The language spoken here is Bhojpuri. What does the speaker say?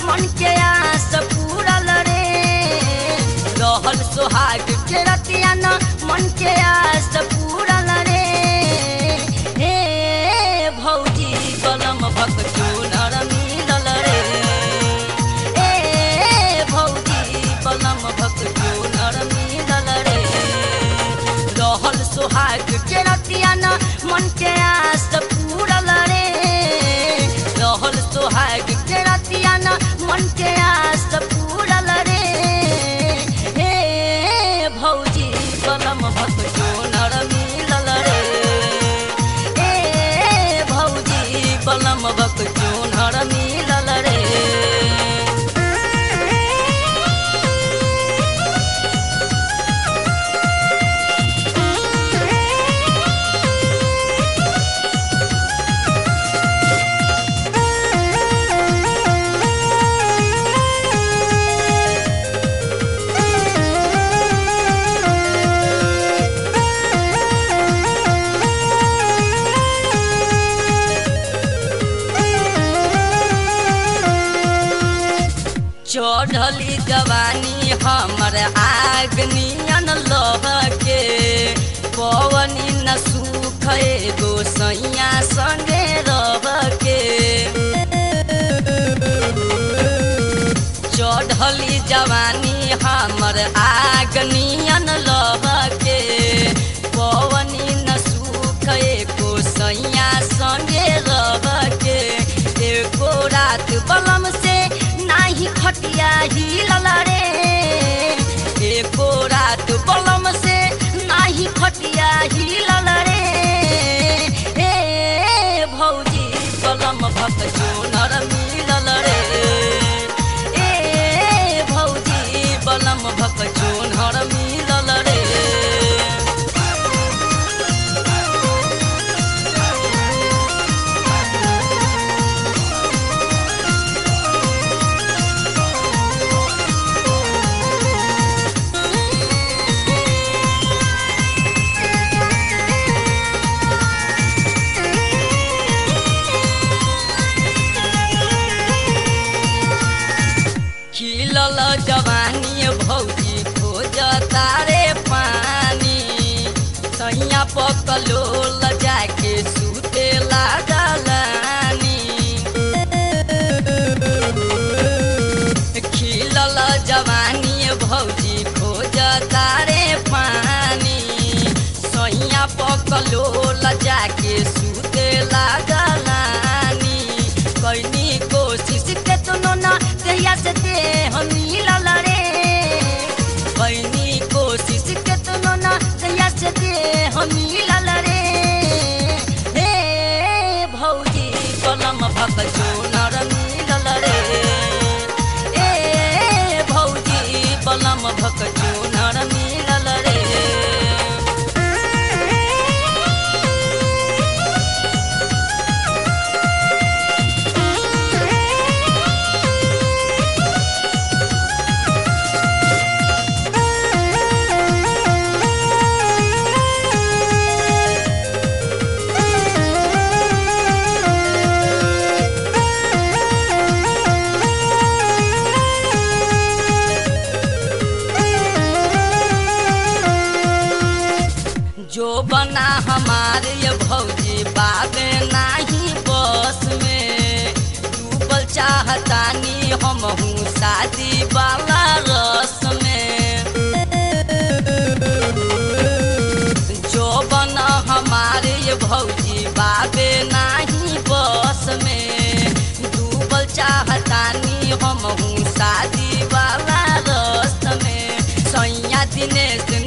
मन के आस पूरल रे रहल सोहाग के रतिया न मन के आस पूरल रे हे भौजी कलम भक चूनर मिलल रे ए भौजी कलम भक चूनर मिलल रे रहल सोहाग के रतिया न मन के आस पूरल रे रहल सोहाग के रतिया न मन के आस पूरल रे हे भौजी कलम भक चूनर मिलल रे ए भौजी कलम भक चूनर मिलल रे चढ़ली जवानी हमर आग नियन लह के पवनी न सुख एगो सैया संगे रह के चढ़ली जवानी हमर आग नियन लह के पवनी न सुख एको सैया संगे रह के एको रात बलम से नाही खटिया हिलल रे एको रात बलम से नाही खटिया हिलल रे ए भौजी बलम भक चोनर मिलल रे ए भौजी बलम भक चोनर मिलल रे खिलल जवानी भौजी खोज तारे पानी सैया पकलो जाके सुते लागलानी खिलल जवानी भौजी खोज तारे पानी सैया पकलो जाके सुते लागलानी कैनी कोशिश के तुनो ना कहिया से दे हम मिलल रे कैनी कोशिश के तुनो ना कहिया से दे हम मिलल रे हे भौजी कलम भक चोनर मिलल रे ए भौजी कलम भक चोनर मिलल रे जो बना हमारे ये भौजी बाबे नाही बस में डूबल चाहतानी हम हूँ शादी वाला रस में जो बना हमारे ये भौजी बाबे नाही बस में डूबल चाहतानी हम हूँ शादी वाला रस में सैया दिनेश